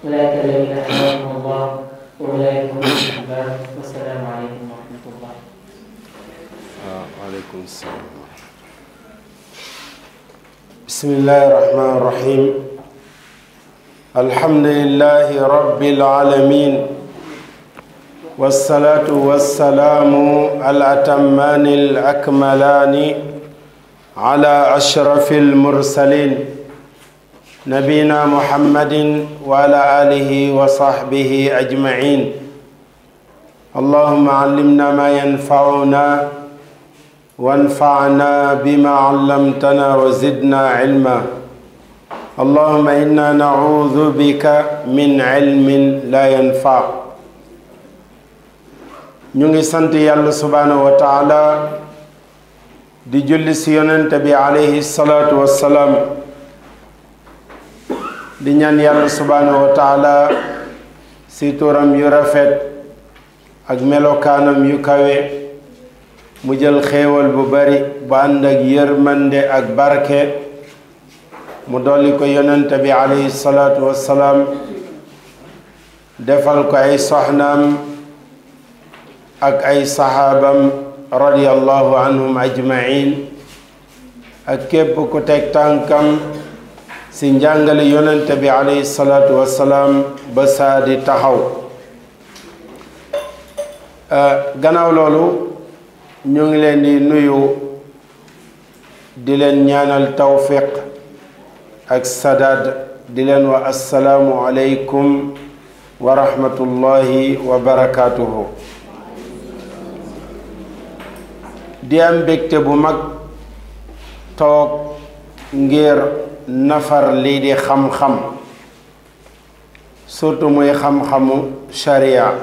أولئك الذين هداهم الله وأولئك هم الأحباب والسلام عليكم ورحمة الله وعليكم السلام بسم الله الرحمن الرحيم الحمد لله رب العالمين والصلاة والسلام الأتمان الأكملان على أشرف المرسلين نبينا محمد وعلى آله وصحبه أجمعين اللهم علمنا ما ينفعنا وانفعنا بما علمتنا وزدنا علما اللهم إنا نعوذ بك من علم لا ينفع ñu ngi sant yàlla subhaanahu wa taala di julli si yonente bi alayhi salaatu wassalaam di ñaan yàlla subhaanahu wa taala si turam yu rafet ak melokaanam yu kawe mu jël xéewal bu bari bu ànd ak yërmande ak barke mu dolli ko yonente bi alayhi salaatu wassalaam defal ko ay soxnaam ak ay saxaabam radiyallahu anhum ajmain ak képp ku teg tànkam si njàngale yonente bi alayhi salaatu wassalaam ba saa di taxaw gannaaw loolu ñu ngi leen di nuyu di leen ñaanal tawfiq ak sadad di leen wa assalaamu aleykum wa rahmatullahi wa barakaatuhu di am mbégte bu mag toog ngir nafar lii di xam-xam surtout muy xam-xamu sharia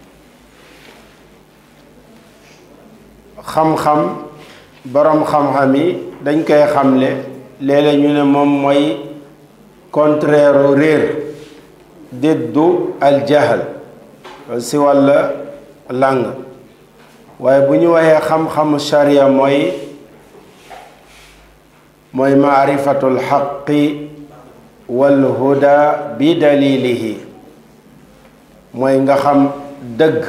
xam-xam boroom xam-xam yi dañ koy xamle léeg-léeg ñu ne moom mooy contraire réer diddu aljahal si wàlla làng waaye bu ñu waxee xam-xamu sharia mooy mooy maarifatul xaqi wal huda bi dalilihi mooy nga xam dëgg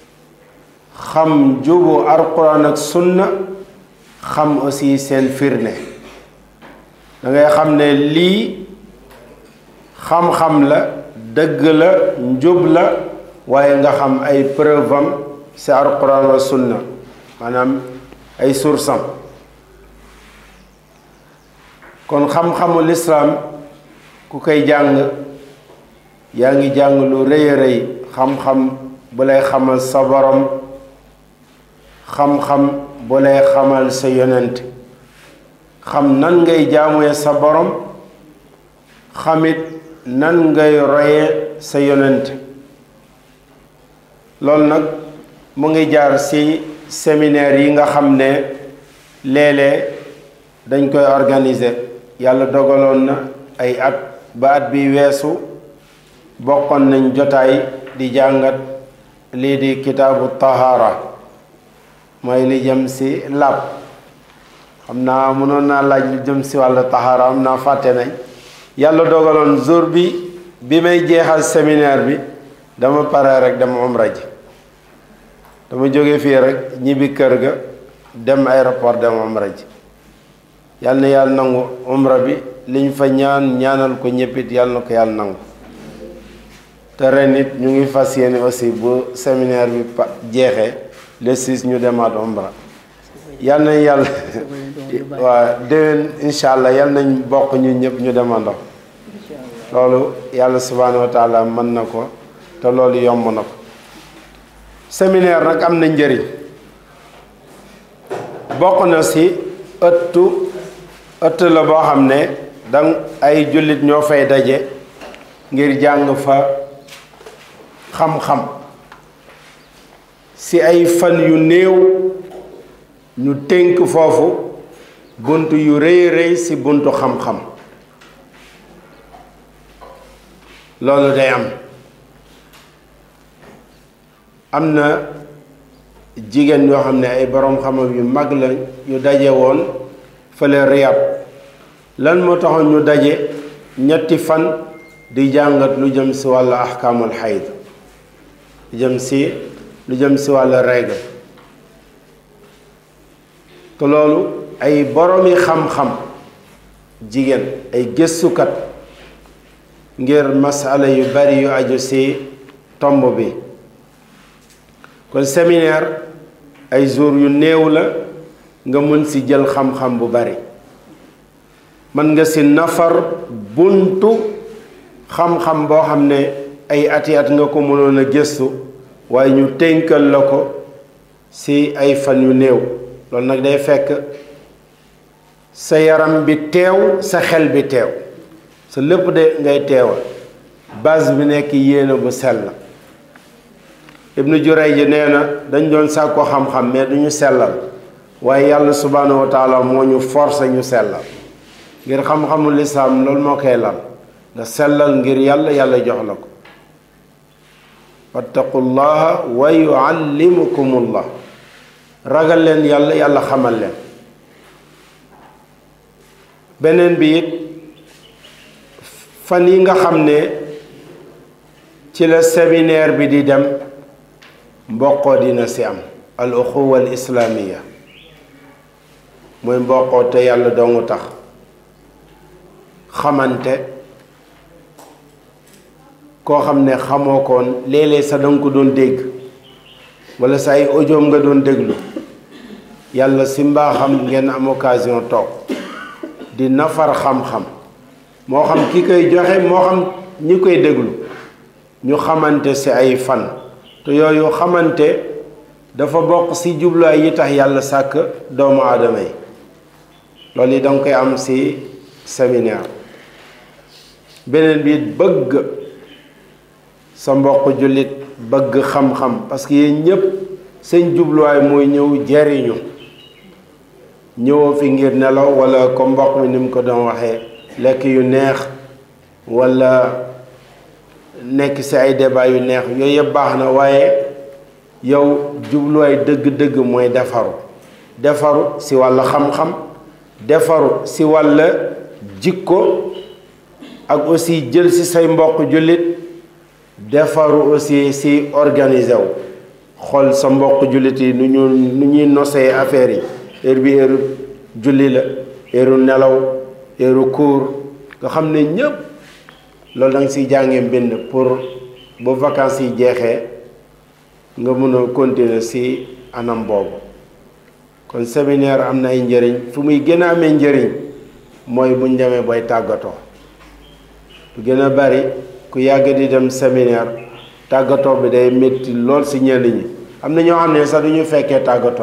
xam jubu alquran ak sunna xam aussi seen firnde da ngay xam ne lii xam-xam la dëgg la njub la waaye nga xam ay preuve am ci alquran wa sunna maanaam ay source am kon xam-xamu lislaam ku koy jàng yaa ngi jàng lu rëy a rëy xam-xam bu lay xamal sa borom xam-xam bu lay xamal sa yonent xam nan ngay jaamuye sa borom xamit nan ngay roye sa yonent loolu nag mu ngi jaar ci séminaire yi nga xam ne léeg-léeg dañ koy organiser yàlla dogaloon na ay at ba at bi weesu bokkoon nañ jotaay di jàngat lii di kitaabu tahaara mooy li jëm si làpp xam naa mënoon naa laaj li jëm si wàllu tahaara am naa fàtte nañ yàlla dogaloon jour bi bi may jeexal séminaire bi dama pare rek dem umra ji dama jóge fii rek ñibbi kër ga dem aéroport dem umra ji yàlla na yàlla nangu umra bi liñ fa ñaan ñaanal ko ñëppit yàlla na ko yàlla nangu te ren it ñu ngi fas yéene aussi bu séminaire bi pa jeexee le six ñu demaat umra yàlla na yàlla waa déwén incha allah yàlla nañ bokk ñu ñëpp ñu demandoo loolu yàlla subhaanahu wa taala mën na ko te loolu yomb na ko séminaire nag am na njëriñ bokk na si ëttu ëtt la boo xam ne dang ay jullit ñoo fay daje ngir jàng fa xam-xam si ay fan yu néew ñu tënk foofu bunt yu rëy rëy si buntu xam-xam loolu day am am na jigéen yoo xam ne ay boroom xam-xam yu mag la yu daje woon fële Riyad lan moo taxoon ñu daje ñetti fan di jàngat lu jëm si wàllu ahkaamul xayd lu jëm si lu jëm si wàllu règle te loolu ay boromi xam-xam jigéen ay gëstukat ngir masala yu bari yu aju si tomb bi kon séminaire ay jour yu néew la nga mën si jël xam-xam bu bari mën nga si nafar buntu xam-xam boo xam ne ay ati at nga ko mënoon a gëstu waaye ñu tënkal la ko si ay fan yu néew loolu nag day fekk sa yaram bi teew sa xel bi teew sa lépp de ngay teewal base bi nekk yéene bu sell ibnu Jurayj ji nee na dañ doon sàkko xam-xam mais duñu sellal waaye yàlla subhaanahu wa taala moo ñu forcé ñu sellal ngir xam-xamul lislaam loolu moo koy lal nga sellal ngir yàlla yàlla jox la ko wattaqullaha wa yuallimukumullah ragal leen yàlla yàlla xamal leen beneen bi it fan yi nga xam ne ci la séminaire bi di dem mboqoo dina si am al uxuwa al islaamiya mooy mboqoo te yàlla doongu tax xamante koo xam ne xamoo koon léeg-léeg sa danga ko doon dégg wala sa ay audio nga doon déglu yàlla si mbaaxam ngeen am occasion toog di nafar xam-xam moo xam ki koy joxe moo xam ñi koy déglu ñu xamante si ay fan te yooyu xamante dafa bokk si jubluwaay yi tax yàlla sàkk doomu aadama yi loolu yi danga koy am si séminaire beneen bi it bëgg sa mbokk jullit bëgg xam-xam parce que yéen ñépp seen jubluwaay mooy ñëw jariñu ñëwoo fi ngir nelaw wala ko mbokk mi ni mu ko doon waxee lekk yu neex wala nekk ci ay débat yu neex yooyu yëpp baax na waaye yow jubluwaay dëgg-dëgg mooy defaru defaru ci wàll xam-xam defaru ci wàll jikko ak aussi jël ci say mbokk jullit defaru aussi ci organiser wu xool sa mbokk jullit yi nu ñu nu ñuy nosee affaire yi heure bi heure julli la heure nelaw heure cours nga xam ne ñépp loolu da nga siy jàngee mbind pour bu vacances yi jeexee nga mën a continuer ci anam boobu kon séminaire am na ay njëriñ fu muy gën a amee njëriñ mooy buñ demee booy tàggatoo lu gën a bari ku yàgg di dem séminaire tàggatoo bi day métti lool ci ñenn ñi am na ñoo xam ne sax du ñu fekkee tàggatoo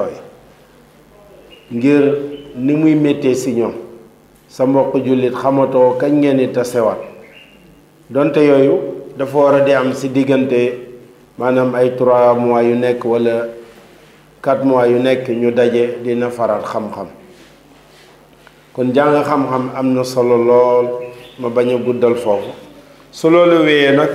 yi ngir ni muy méttee ci ñoom sa mbokk jullit xamatoo kañ ngeen di tasewaat donte yooyu dafa war a di am ci diggante maanaam ay trois mois yu nekk walla quatre mois yu nekk ñu daje dina faral xam-xam kon jàng xam-xam am na solo lool ma bañ a guddal foofu su loolu wéyee nag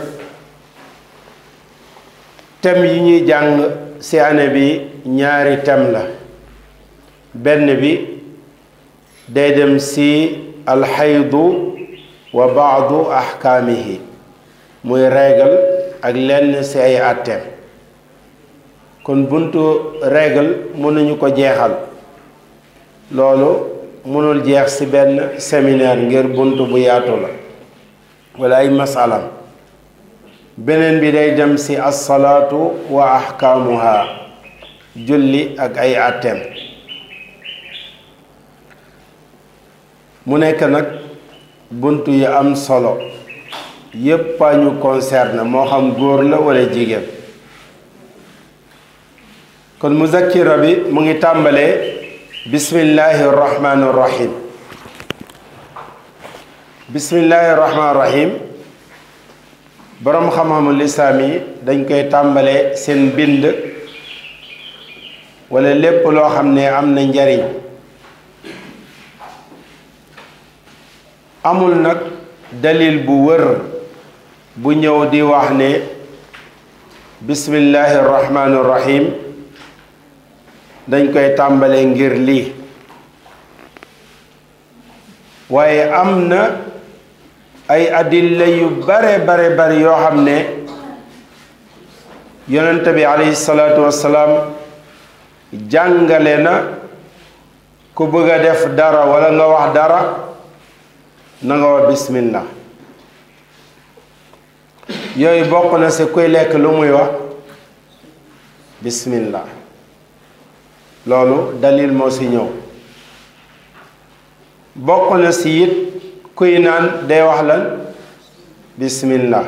thème yi ñuy jàng ci année bi ñaari thème la benn bi day dem ci alxaydu wa baadu ahkaamihi muy règle ak lenn ci ay àtteem kon buntu règle mënuñu ko jeexal loolu mënul jeex ci benn séminaire ngir buntu bu yaatu la wala ay masalam beneen bi day dem ci assalaatu wa ahkaamuha julli ak ay àtteem mu nekk nag bunt yu am solo yépp a ñu concerne moo xam góor la wala jigéen kon muzakkira bi mu ngi tàmbalee bismillahi rahmaani rahim bismillahi rahmaani rahim boroom xam-xamu lislaam yi dañ koy tàmbalee seen bind wala lépp loo xam ne am na njariñ amul nag dalil bu wër bu ñëw di wax ne bismillahi rahmaani rahim dañ koy tàmbalee ngir lii waaye am na ay adilla yu bare bare bare yoo xam ne yonent bi alayhi salaatu wassalaam jàngale na ku bëgg a def dara wala nga wax dara na nga wax bismillah yooyu bokk na si kuy lekk lu muy wax bismillah loolu dalil moo si ñëw bokk na si it kuy naan day wax lan bismillah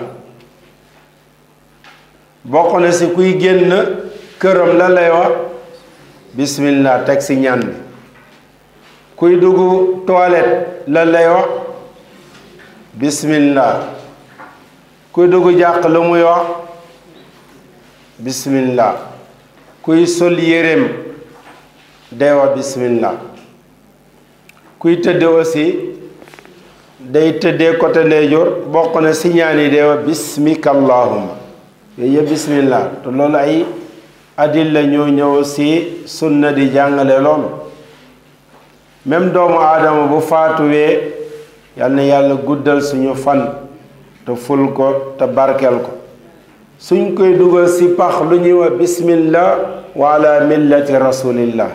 bokk na si kuy génn këram la lay wax bismillah teg si ñaan bi kuy dugg toilette la lay wax bismillah kuy dugg jàq lu muy wax bismillah kuy sol yéreem day wax bismillah kuy tëdd aussi day tëddee côté ndeyjoor bokk na si ñaan yi day wax bismika allahumma yooyu yëpp bismillah te loolu ay adilla ñoo ñëw si sunna di jàngale loolu même doomu aadama bu faatuwee yal na yàlla guddal suñu fan te ful ko te barkel ko suñ koy dugal si pax lu ñuy wax bismillah wa ala millati rasulillah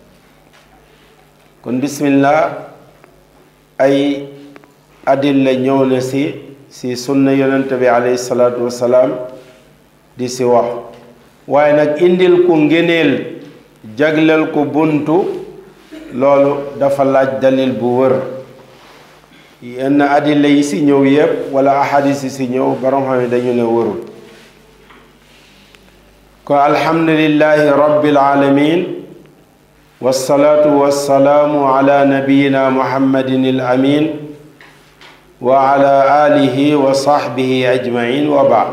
kon bismillah ay adilla ñëw na si si sunna yonent bi alayhi salaatu wassalaam di si wax waaye nag indil ko ngéneel jagleel ko buntu loolu dafa laaj dalil bu wër yenn adilla yi si ñëw yépp wala ahadis yi si ñëw borom xam ne dañu ne wërul ko alhamdulillahi rabbil alamin wassalaatu wassalaamu ala nabiyina muhammadin al amin wa ala alihi wa sahbihi ajmain wa baad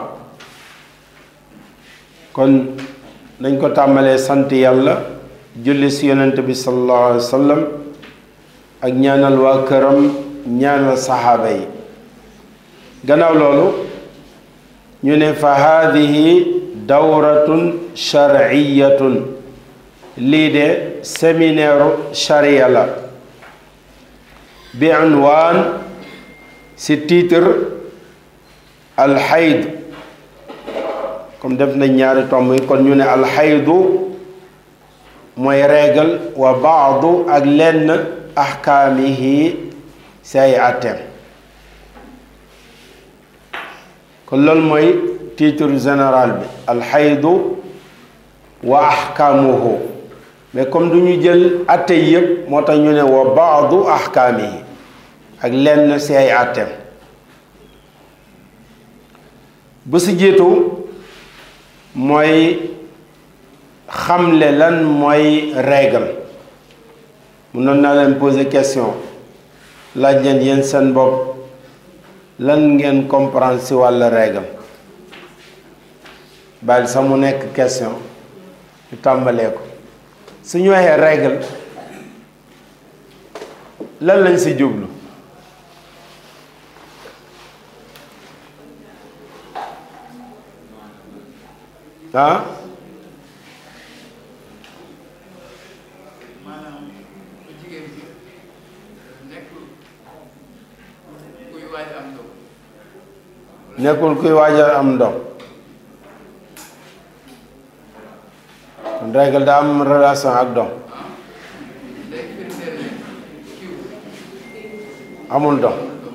kon dañ ko tàmbalee sant yàlla julli si yonent bi sallallahu alayhi wa sallam ak ñaanal waa këram ñaanal saxaaba yi gannaaw loolu ñu ne fa haadihi dawratun sharciyatun lii de séminaire charia la bi unwaan si titre alxayd comme def nañ ñaari tomb yi kon ñu ne alxaydu mooy régal wa baadu ak lenn axkaamihi si ay atteem kon loolu mooy titre général bi alxaydu wa axkaamuhu mais comme du ñu jël atte yëpp moo tax ñu ne wa baadu axkaamihi ak lenn si ay atteem bu si jiitu mooy xamle lan mooy règle mun noon naa leen poser question laaj leen yéen seen bopp lan ngeen comprendre si wàll règle bàyyi sax mu nekk question ñu tàmbalee ko su ñu waxee règle lan lañ si jublu ah maanaam jigéen bi nekkul kuy waaj am doom nekkul kuy waajal am ndox kon règle daa am relation ak dox day firndeel ne kiw amul dox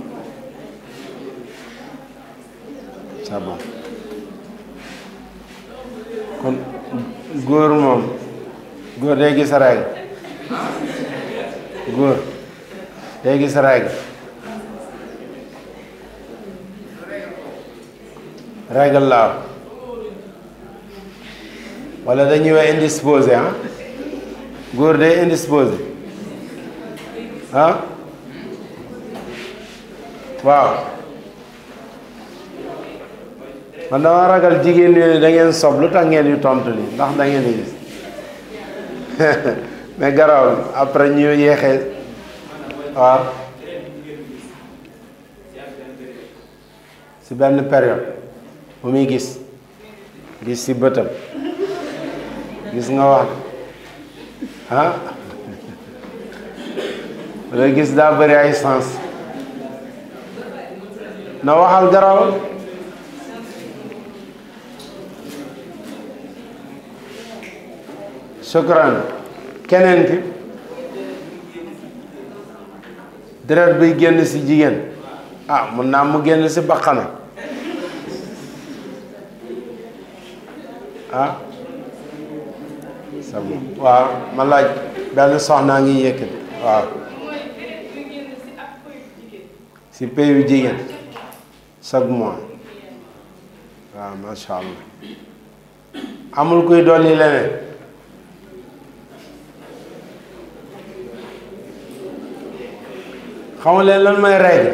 c'est bon kon góor moom góor day gis règle góor day gis règle règle laaw wala dañuy wax indisposé ah góor day indisposé ah waaw man dama ragal jigéen ñi da ngeen sob lu tax ngeen yu tontu li ndax da ngeen di gis mais garawul après ñu yeexee waaw si benn période bu muy gis gis si bëtam gis nga wax ah wala gis daa bëri ay sens na waxal garawal shukran keneen ki deret buy génn ci jigéen ah mun naa mu génn ci baqana ah sama waaw ma laaj benn soxnaa ngi yëkkati waaw ci payu jigéen chaque mois waaw masha allah amul kuy dolli leneen xamu leen lan mooy règle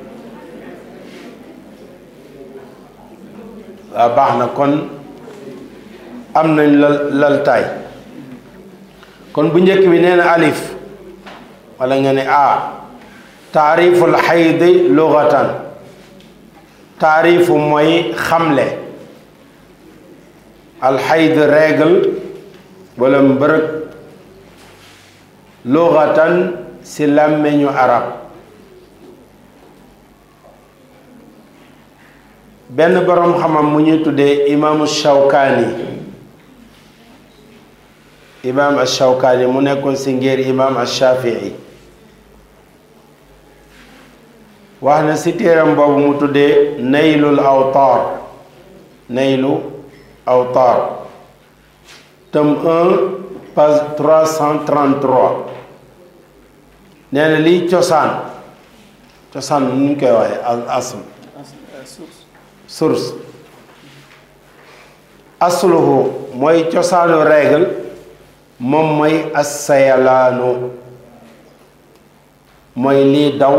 waaw baax na kon am nañ lal laltaay kon bu njëkk bi nee na alif wala nga ne a taariful xaydi lugatan taarifu mooy xamle alxayd règle wala mbërëg lugatan si làmmeñu arab benn boroom xamam mu ñuy tuddee imaamu Shawkaani imaam Shawkaani mu nekkoon si ngir imaam Shafii wax na si téeram boobu mu tuddee naylul awtaar naylu awtaar tome 1 page 333 nee na liy cosaan cosaan nu ñu koy waxee al asl source asluhu mooy cosaanu règle moom mooy assayalaanu mooy lii daw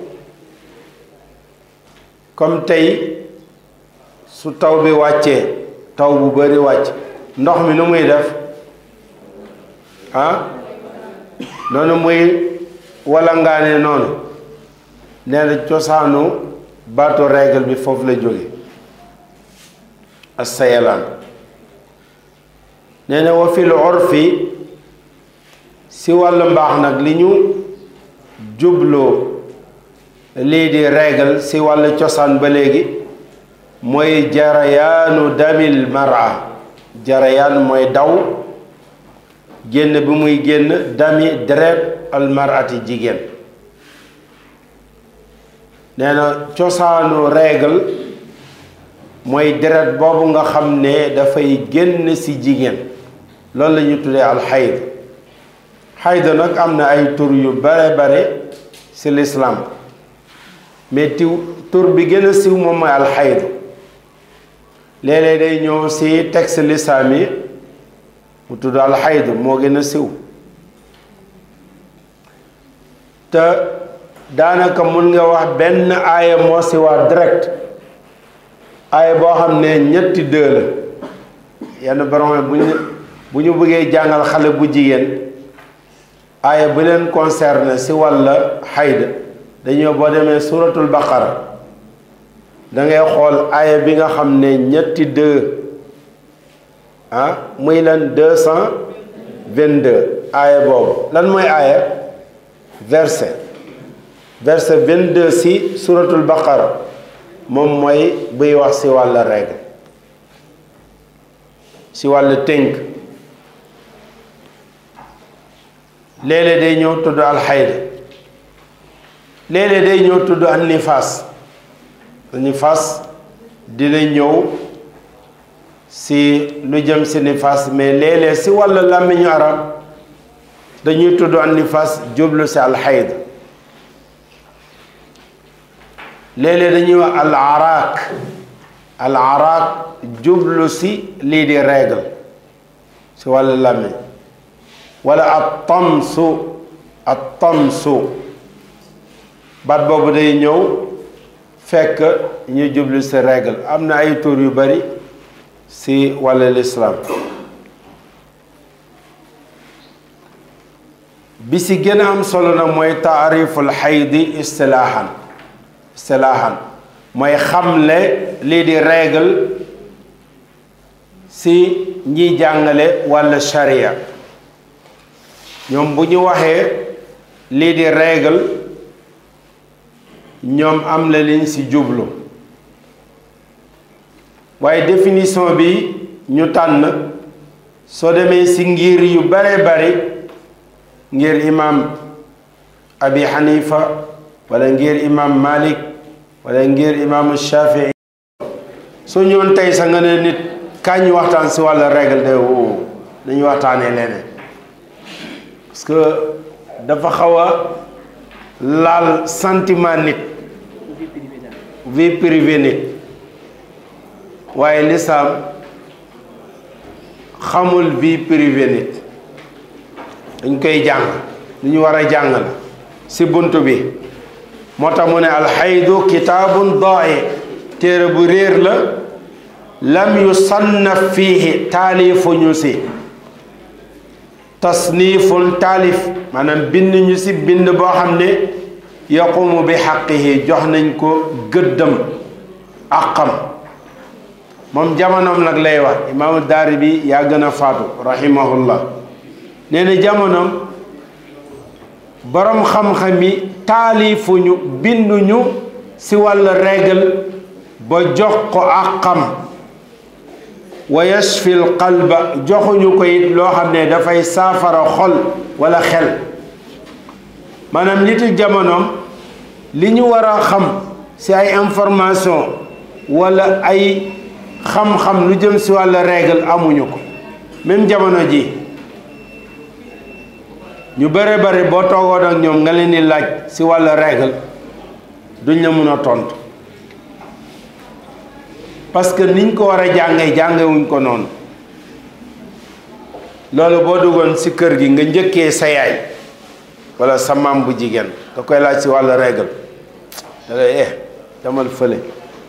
comme tey su taw bi wàccee taw bu bari wàcc ndox mi nu muy def ah noonu muy walangaane noonu nee na cosaanu baatu règle bi foofu la jóge assayalaan nee na wa fil urfi si wàllu mbaax nag li ñu jubloo lii di règle si wàllu cosaan ba léegi mooy jarayaanu damil mara jarayaan mooy daw génn bi muy génn dami deret almarati jigéen nee na cosaanu règle mooy deret boobu nga xam ne dafay génn ci jigéen loolu la ñu tuddee alxayd xayd nag am na ay tur yu bare bare ci lislaam mais tiw tur bi gën a siw moom mooy alxayd léeg-léeg day ñëw ci texte lislaam yi mu tudd alxayd moo gën a siw te daanaka mun nga wax benn aaya moo ci waa direct aaya boo xam ne ñetti dë la yenn borom bu ñu bu ñu bëggee jàngal xale bu jigéen aaya bu leen concerné ci wàlla xayd dañoo boo demee suratul baqara da ngay xool aaya bi nga xam ne ñetti dë ah muy lan deux cent vingt-deux aaya boobu lan mooy aaya verset verset vingt-deux ci suratul baqara moom mooy buy wax ci wàll règle ci wàll tënk léeg-léeg day ñëw tudd alxayd léeg-léeg day ñëw tudd an nifaas nifaas dina ñëw ci lu jëm ci nifaas mais léeg-léeg ci wàll làmmiñu arab dañuy tudd an nifaas jublu ci alxayd léeg-léeg dañuy wax al araak al araak jublu si lii di règle si wàllu làmmiñ wala at tamsu at tamsu baat boobu day ñëw fekk ñu jublu si règle am na ay tur yu bari si wàllu lislaam bi si gën a am solo na mooy taariful xaydi istilaahan istilaahan mooy xamle lii di règle si ñiy jàngale walla sharia ñoom bu ñu waxee lii di règle ñoom am la liñ si jublu waaye définition bi ñu tànn soo demee ci ngir yu bare bari ngir imam abi xanifa wala ngir imam malik wala ngir imam shafii soo ñëwoon tey sa nga ne nit kañ ñu waxtaan ci wàllu règle de woo nañu waxtaanee leneen parce que dafa xaw a laal sentiment nit vie privée nit waaye lislaam xamul vie privée nit dañ koy jàng lu ñu war a jàng la ci bunt bi moo tax mu ne alxaydu kitaabun daa'i téere bu réer la lam yusannaf fiihi taalifuñu si tasnifun taalif maanaam bind ñu si bind boo xam ne yaqumu bi xaqihi jox nañ ko gëddam àqam moom jamonoom nag lay wax imaamu daari bi yaa gën a faatu rahimahullah nee na jamonoom boroom xam-xam yi taalifuñu binduñu si wàllu règle ba jox ko àqam wa yashfil qalba joxuñu ko it loo xam ne dafay saafara xol wala xel maanaam nitu jamonoom li ñu war a xam ci ay information wala ay xam-xam lu jëm ci wàllu règle amuñu ko même jamono ji ñu bare bare boo toogoon ak ñoom nga leen di laaj ci wàllu règle duñ la mun a tontu parce que niñ ko war a jàngee jàngewuñ ko noonu loolu boo duggoon ci kër gi nga njëkkee sa yaay walla sa maam bu jigéen nga koy laaj ci wàllu règle da lay eh demal fële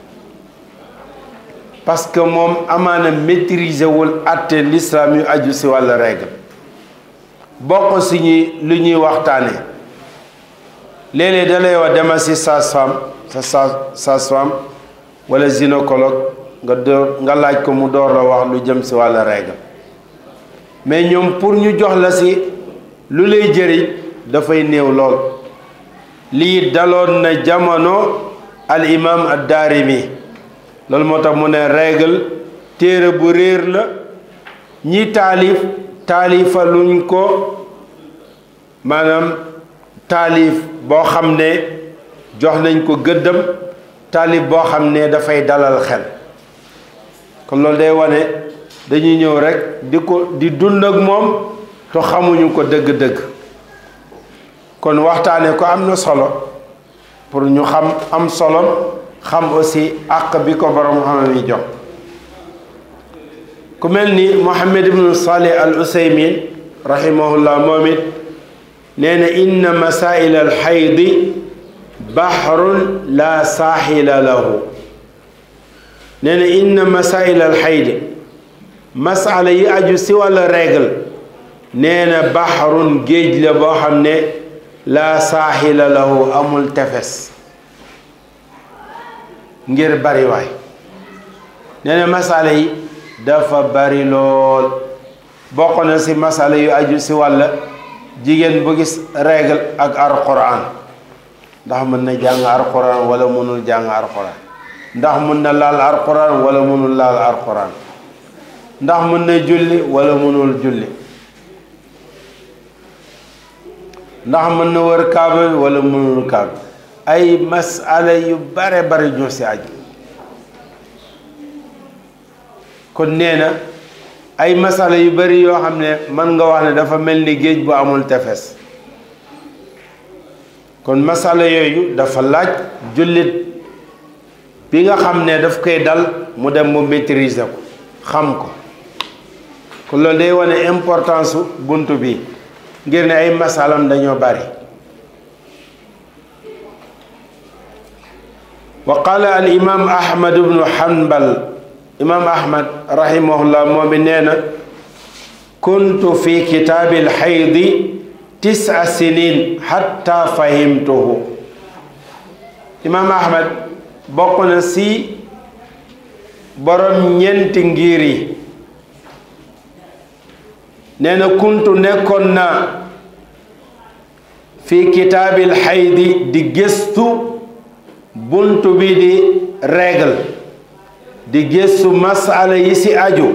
parce que moom amaana maîtriser wul àtte l'islam yu aju ci wàllu règle bokk ci ñi lu ñuy waxtaane léeg-léeg da lay wax demal ci sage-femme sa sa sage-femme wala gynécologue nga door nga laaj ko mu door la wax lu jëm ci wàllu règle mais ñoom pour ñu jox la ci lu lay jëriñ dafay néew lool lii daloon na jamono al imam ad-Daarimi loolu moo tax mu ne règle téere bu réer la ñi taalif taalifa luñ ko maanaam taalif boo xam ne jox nañ ko gëddam taalif boo xam ne dafay dalal xel kon loolu day wane dañuy ñëw rekk di ko di dund ak moom te xamuñu ko dëgg-dëgg kon waxtaane ko am na solo pour ñu xam am solo xam aussi àq bi ko borom xam yi jox ku mel ni Muhammad ibnu Salih al Usaymin rahimahullah moom it nee na inna masail al xaydi bahrun la saaxila lahu nee na inna masail al xaydi masala yi aju si wàlla règle nee na bahrun géej la boo xam ne la saaxila lahu amul tefes ngir bariwaay nee na masala yi dafa bari lool bokk na si masala yu aju si wàlla jigéen bu gis règle ak alquran ndax mën na jàng alquran wala mënul jàng alquran ndax mën na laal alquran wala mënul laal alquran ndax mën na julli wala mënul julli ndax mën na wër kaaba wala mënul kaaba ay masala yu bare bare ñoo si aju kon nee na ay masala yu bari yoo xam ne mën nga wax ne dafa mel ni géej bu amul tefes kon masala yooyu dafa laaj jullit bi nga xam ne daf koy dal mu dem mu maîtriser ko xam ko kon loolu day wane importance su bunt bi ngir ne ay masalam dañoo bari wa qala al imam ahmad ibnu hanbal imam ahmad rahimahullah moom bi nee na kuntu fi kitaabi alxaydi tisa sinin xatta fahimtuhu imam ahmad bokk na si borom ñeenti ngir yi nee na kuntu nekkoon naa fi kitaabi alxaydi di gëstu buntu bi di règle di gëstu masala yi ci aju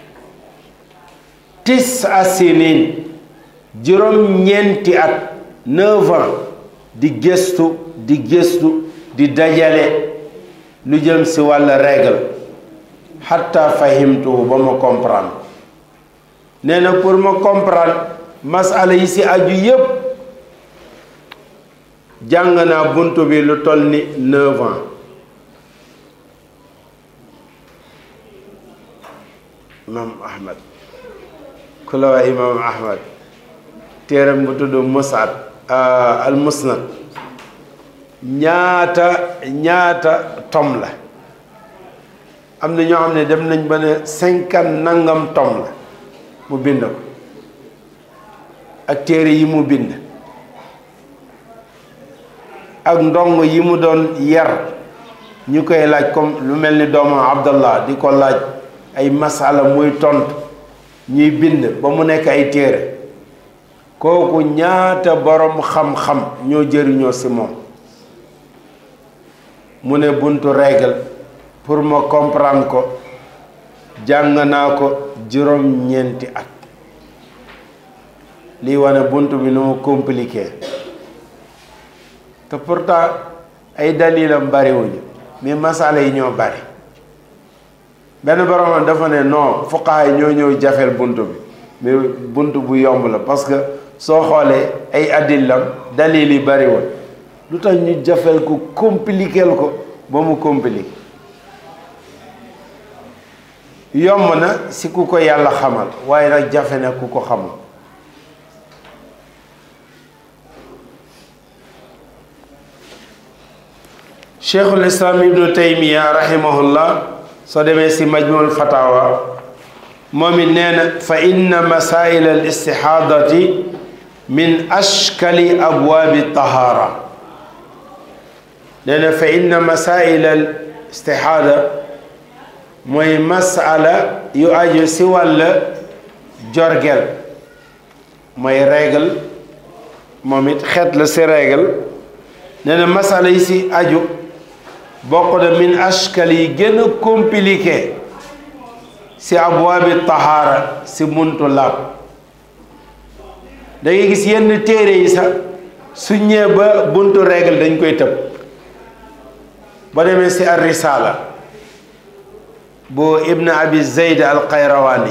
tis asinin juróom ñeenti at neuf ans di gëstu di gëstu di dajale lu jëm ci wàll règle xatta fahimtu ba ma comprendre nee na pour ma comprendre masala yi ci aju yépp jàng naa buntu bi lu toll ni neuf ans imam ahmad ku la waa imam ahmad téeram bu tudd musad al musnad ñaata ñaata tom la am na ñoo xam ne dem nañ ba ne cinquante nangam tom la mu bind ko ak téere yi mu bind ak ndong yi mu doon yar ñu koy laaj comme lu mel ni doomu abdallah di ko laaj ay masala muy tontu ñuy bind ba mu nekk ay téere kooku ñaata borom xam-xam ñoo jëriñoo ci moom mu ne buntu règle pour ma comprendre ko jàng naa ko juróom-ñeenti at lii wane buntu bi nu mu compliqué te pourtant ay dalilam bariwuñu mais masala yi ñoo bari benn borom dafa ne non fuqaha yi ñoo ñëw jafeel buntu bi mais buntu bu yomb la parce que soo xoolee ay adillam dalil yi bariwul lu tax ñu jafeel ko compliqueel ko ba mu compliqué yomb na si ku ko yàlla xamal waaye nag jafe na ku ko xamul cheikhul islam ibnu taymiya rahimahullah soo demee si majmuul fatawa moom it nee na fa inna masail al istihadati min ashkali abwaabi tahara nee na fa inna masail al istihada mooy masala yu aju si wàll jorgel mooy règle moom it xeet la si règle nee na masala yi si aju bokk na min ashkal yi gën a compliqué si abwaabi tahaara si muntu laab da ngay gis yenn téere yi sax su ñëwee ba buntu règle dañ koy tëb ba demee si ar risala bu ibn abi zayd al qayrawani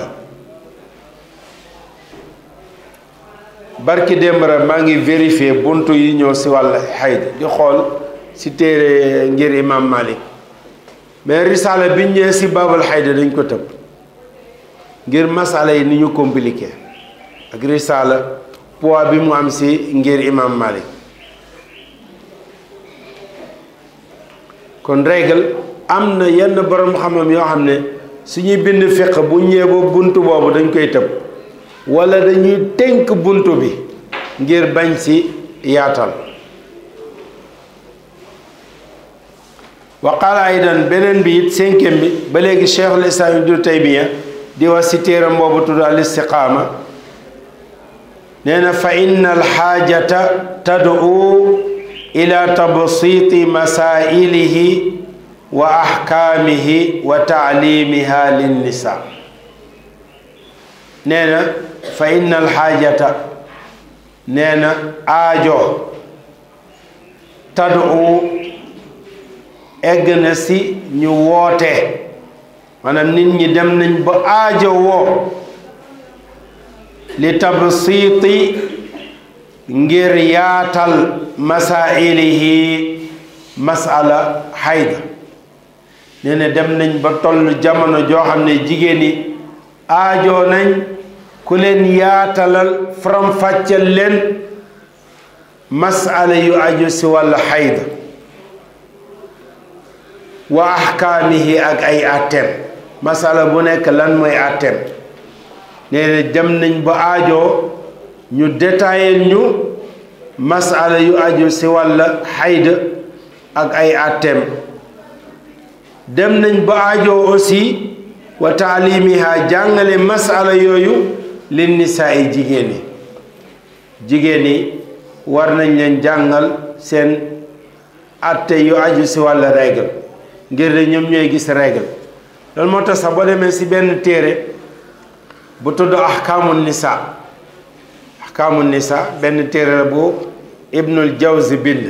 barki démb rek maa ngi vérifier buntu yi ñëw si wàll xayd di xool si téere ngir imam malik mais risala biñ ñëwee si babal xayda dañ ko tëb ngir masala yi ni ñu compliqué ak risala poids bi mu am si ngir imam malik kon règle am na yenn borom xam-xam yoo xam ne suñuy bind fiq bu ñëwee ba buntu boobu dañ koy tëb wala dañuy tënk buntu bi ngir bañ si yaatal wa qaala aydan beneen bi it cinquième bi ba léegi cheikhul islam ibnu taymiya di wax si téeram boobu tudd al istiqaama nee na fa inna alxaajata tad'u ila tabsiti masailihi wa ahkaamihi wa taalimiha linnisa nee na fa inna alxaajata nee na aajo tad'u egg na si ñu woote maanaam nit ñi dem nañ ba aajo woo li tabsiti ngir yaatal masailihi masala xayda nee na dem nañ ba toll jamono joo xam ne jigéen ñi aajoo nañ ku leen yaatalal faram-fàcceel leen masala yu aju si wàllu xayda wa ahkaamihi ak ay atteem masala bu nekk lan mooy atteem nee na dem nañ ba aajoo ñu détaillé ñu masala yu aju si wàlla xayda ak ay atteem dem nañ ba aajoo aussi wa taalimiha jàngale masala yooyu lin nisaa yi jigéen yi jigéen yi war nañ leen jàngal seen atte yu aju si wàlla règle ngir de ñoom ñooy gis règle loolu moo tax sax boo demee si benn téere bu tudd ahkaamu nisa ahkaamu nisa benn téere la bu ibnul jawzi bind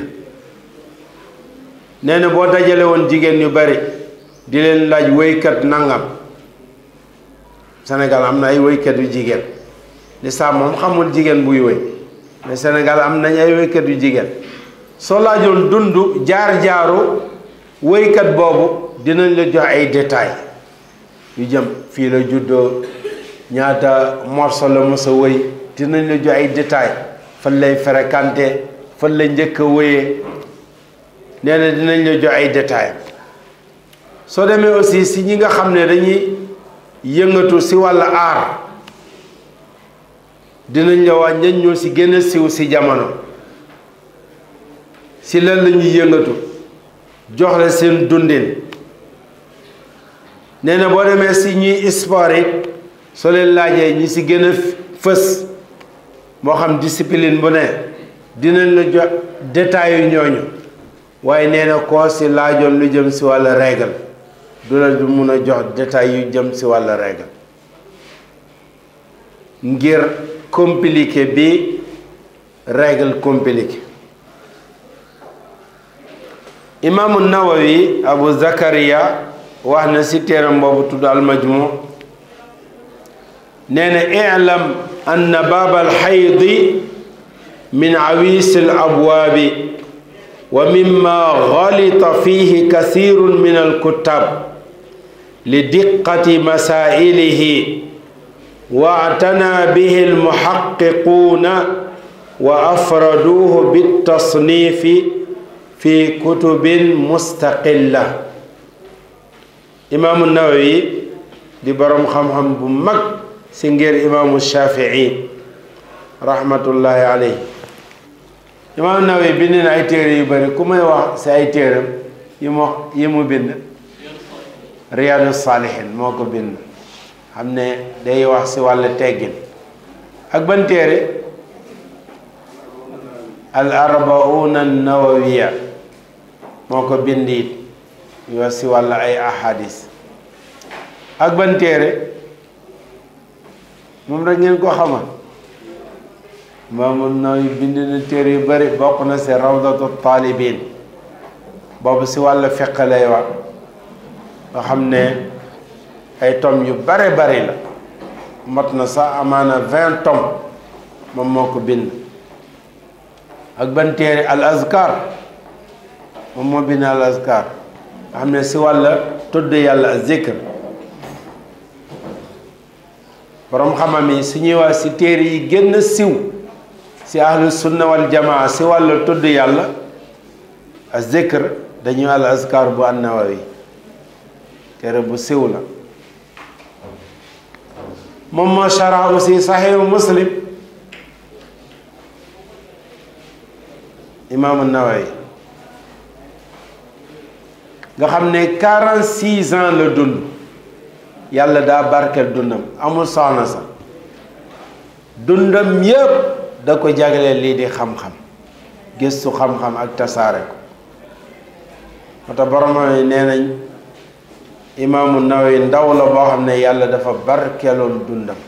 nee na boo dajale woon jigéen yu bari di leen laaj wéykat nangam Sénégal am na ay wéykat yu jigéen lislaam moom xamul jigéen buy wéy mais Sénégal am nañ ay wéykat yu jigéen soo laajoon dund jaar-jaaru wéykat boobu dinañ la jox ay détails yu jëm fii la juddoo ñaata morceau la mos a wéy dinañ la jox ay détails fan lay fréquenté fan la njëkk a wéyee nee na dinañ la jox ay détails soo demee aussi si ñi nga xam ne dañuy yëngatu si wàllu aar dinañ la wax ñan ñoo si gën a siw si jamono si lan la ñuy yëngatu jox la seen dundin nee na boo demee si ñuy sport yi soo leen laajee ñi si gën a fës moo xam discipline bu ne dinañ la jox détails yu ñooñu waaye nee na koo si laajoon lu jëm si wàllu règle du la du mun a jox détails yu jëm si wàllu règle ngir compliqué bi règle compliqué imaamu nawawi abu zakariya wax na si téeram boobu tudd almajmu nee na ilam anna baaba alxaydi min awis alabwaabi wa mimma galita fihi kasirun min alkuttab li diqati masailihi واعتنى به المحققون وافردوه بالتصنيف في كتب مستقله امام النووي di borom xam-xam bu mag si ngir imaamu Shafii rahmatullahi alayhi imaamu Nawawi bind na ay téere yu bëri ku may wax si ay téeram yi mu yi mu bind Riyaadu Saalihin moo ko bind xam ne day wax si wàllu teggin ak ban téere al arbauna nawawiya moo ko bind it ñu wax si wàllu ay ahadis ak ban téere moom rek ngeen ko xamal Imaamu Nawawi bind na téere yu bari bokk na si rawdatu talibin boobu si wàllu fiq lay wax nga xam ne ay tom yu bare bari la mot na sax amaana vingt tom moom moo ko bind ak ban téere al azkar moom moo bind al azkar nga xam ne si wàlla tudd yàlla zikr borom xamam yi su ñuy wax si téere yi gën a siw si ahlu sunna wal jamaa si wàlla tudd yàlla a zikr dañuy al azkar bu an-Nawawi téere bu siw la moom moo shara aussi saxihu muslim imaamu Nawawi nga xam ne quarante six ans la dund yàlla daa barkeel dundam amul soxna sax dundam yépp da ko jagleel lii di xam-xam gëstu xam-xam ak tasaare ko moo tax borom yi nee nañ imaamu Nawawi ndaw la boo xam ne yàlla dafa barkeeloon dundam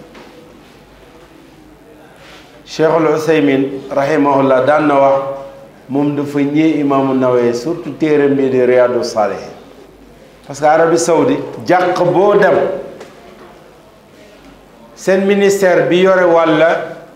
cheikhul usaymin rahimahullah daan na wax moom dafa ñëw imaamu Nawawi surtout téeram bi di Riyadu Salihin parce que Arabie Saoudite jàq boo dem seen ministère bi yore wàlla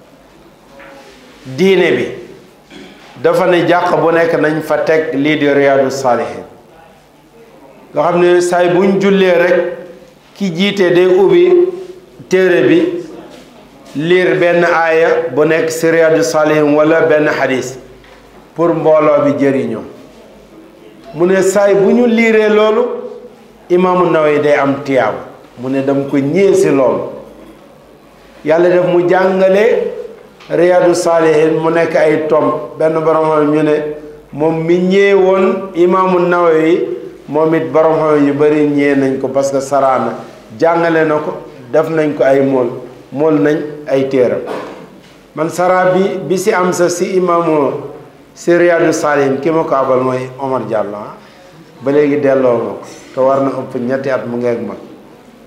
diine bi dafa ne jàq bu nekk nañ fa teg lii di Riyadu Salihin nga xam ne saay buñ jullee rek ki jiite day ubbi téere bi liir benn aaya bu nekk si Riyadu Salihin wala benn xadis pour mbooloo bi jëriñoo mu ne saay bu ñu liiree loolu imaamu Nawawi day am tiyaabu mu ne dama ko ñëwee si loolu yàlla def mu jàngale Riyadu Salihin mu nekk ay tom benn borom ñu ne moom mi ñëwee woon imaamu Nawawi moom it borom xam yu bari ñee nañ ko parce que saraana jàngale na ko def nañ ko ay mool mool nañ ay téeram man sara bi bi si am sa si imaamu si Riyadu Salihin ki ma ko abal mooy Omar Diallo ah ba léegi delloo ma ko te war na ëpp ñetti at mu ngeeg mag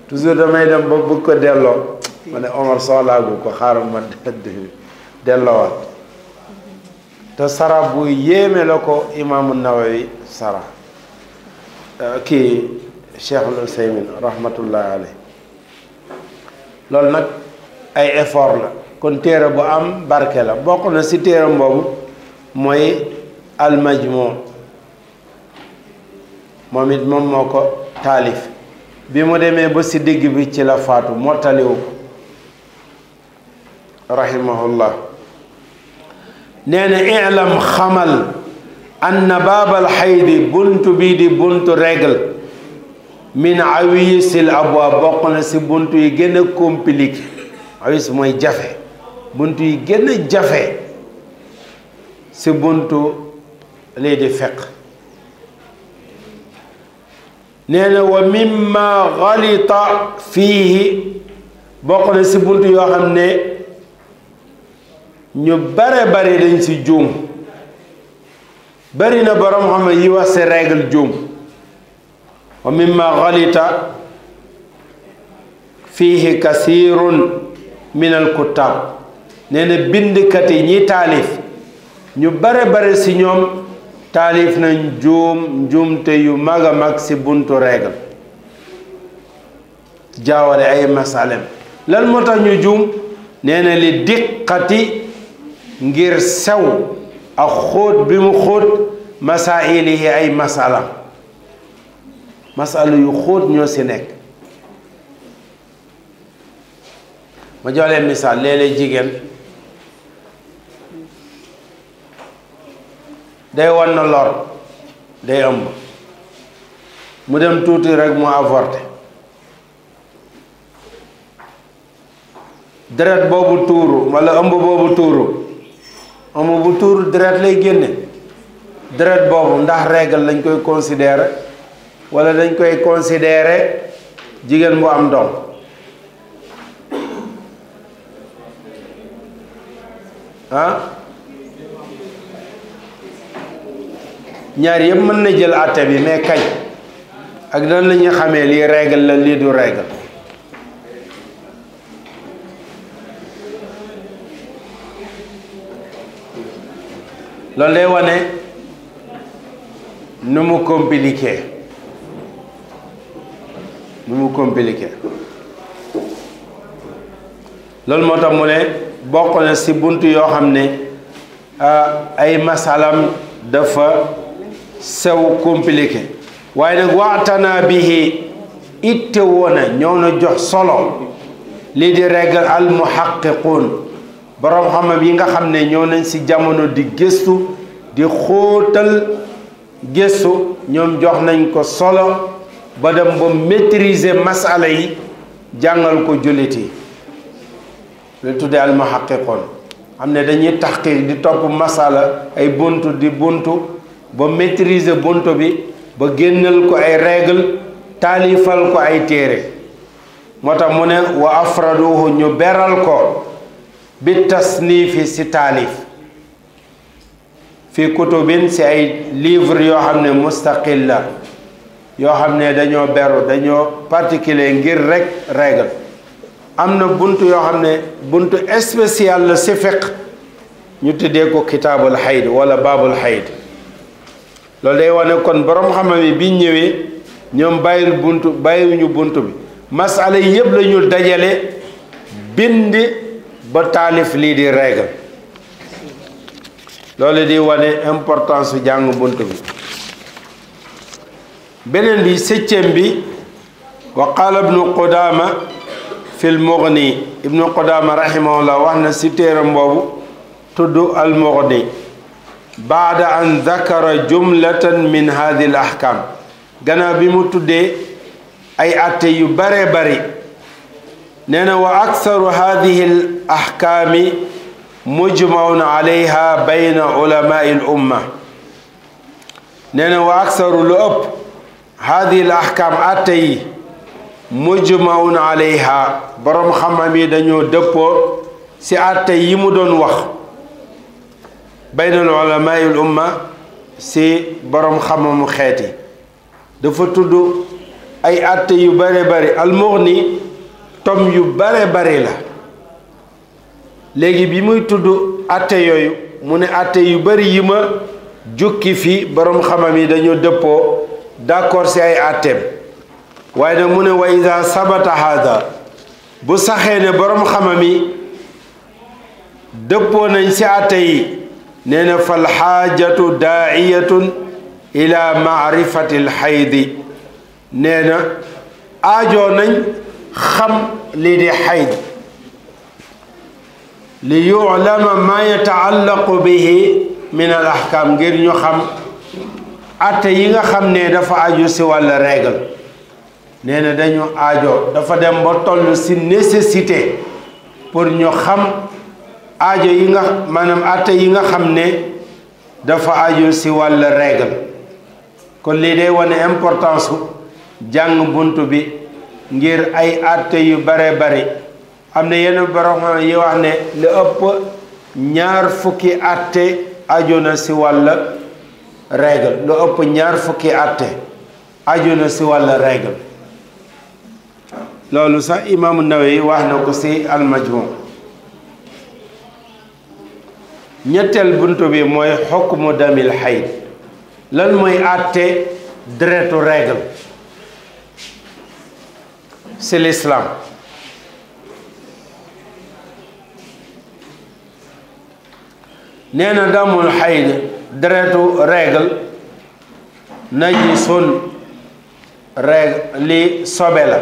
toujours damay dem ba bëgg ko delloo ma ne Omar soxlaagu ko xaaral ma delloowaat te sara bu yéeme la ko imaamu Nawawi sara kii Cheikhul Useymin rahmatullahi alayh loolu nag ay effort la kon téere bu am barke la bokk na ci téeram boobu mooy almajmu moom it moom moo ko taalif bi mu demee ba ci digg bi ci la faatu mottaliwu ko rahimahullah nee na ilam xamal anna baabal xaydi buntu bii di buntu règle min awisil abwaab bokk na ci buntu yi gën a compliqué awis mooy jafe buntu yi gën a jafe ci buntu lii di feq nee na wa mimma xalita fiihi bokk na ci buntu yoo xam ne ñu bare bare dañ ci juum bari na boroom xam ne yi wax ci règle juum wa mimma xalita fiihi kasirun min al kuttab nee na bindkat yi ñi taalif ñu bare bare ci ñoom taalif nañ juum njuumte yu mag a mag ci buntu règle jaawale ay masalem lan moo tax ñu juum nee na li diqati ngir sew ak xóot bi mu xóot masailihi ay masala masala yu xóot ñoo ci nekk ma jox leen misaal léeg-léeg jigéen day wan na lor day ëmb mu dem tuuti rek mu avorté deret boobu tuuru walla ëmb boobu tuuru ëmb bu tuuru deret lay génne deret boobu ndax règle lañ koy considérer walla dañ koy considérer jigéen bu am doom ah ñaar yëpp mën na jël àtte bi mais kañ ak nan la ñuy xamee lii règle la lii du règle loolu day wane nu mu compliqué nu mu compliqué loolu moo tax mu ne bokk na ci bunt yoo xam ne ay masalam dafa sew compliqué waaye nag waxtana bihi itte woona ñëw na jox solo lii di règle al muhaqqiqun boroom xam-xam yi nga xam ne ñëw nañ ci jamono di gëstu di xóotal gëstu ñoom jox nañ ko solo ba dem ba maîtriser masala yi jàngal ko jullit yi lu tuddee al muhaqqiqun xam ne dañuy taxqiq di topp masala ay buntu di buntu ba maîtriser buntu bi ba génnal ko ay règle taalifal ko ay téere moo tax mu ne wa afraduhu ñu beral ko bi tasniifi si taalif fi kutubin si ay livre yoo xam ne mustaqil la yoo xam ne dañoo beru dañoo particulier ngir rek règle am na bunt yoo xam ne buntu spécial la si fiq ñu tuddee ko kitaabul xayd wala baabul xayd loolu day wane kon borom xam-xam yi bi ñëwee ñoom bàyyil buntu bàyyiwuñu buntu bi masala yi yëpp la ñu dajale bind ba taalif lii di règle loolu di wane importance su jàng buntu bi beneen bi septième bi wa qaala ibnu Qudaama fil Mughni ibnu Qudaama rahimahullah wax na si téeram boobu tudd al Mughni baada an dakara jumlatan min hadihi al ahkam gannaaw bi mu tuddee ay atte yu bare bari nee na wa aksaru hadihi al ahkaami mujmaun alayha bayna ulamai l umma nee na wa aksaru lu ëpp hadihi al ahkam atte yi mujmaun alayha boroom xam-xam yi dañoo dëppoo si atte yi mu doon wax bayna ulamai l umma si boroom xam-xamu xeet yi dafa tudd ay atte yu bare bari almughni tom yu bare bari la léegi bi muy tudd atte yooyu mu ne atte yu bari yi ma jukki fi boroom xamam yi dañoo dëppoo d'accord ci ay atteem waaye nag mu ne wa ida sabata hada bu saxee ne boroom xamam yi dëppoo nañ ci atte yi nee na fal xaajatu daaiyatun ila maarifati lxaydi nee na aajoo nañ xam lii di xayd li yulama ma yataallaqu bihi min al ahkam ngir ñu xam atte yi nga xam ne dafa aju si wàlla règle nee na dañu aajo dafa dem ba toll si nécessité pour ñu xam aajo yi nga maanaam atte yi nga xam ne dafa aju si wàlla règle kon lii day wane importance su jàng bunt bi ngir ay atte yu bare bari am na yenn borom yi wax ne lu ëpp ñaar fukki atte aju na si wàll règle lu ëpp ñaar fukki atte aju na si wàll règle loolu sax imaamu Nawawi wax na ko si almajmu ñetteel bunt bi mooy xukmu damil xayd lan mooy atte deretu règle si l'islam nee na damul xayd deretu règle najisun règle li sobe la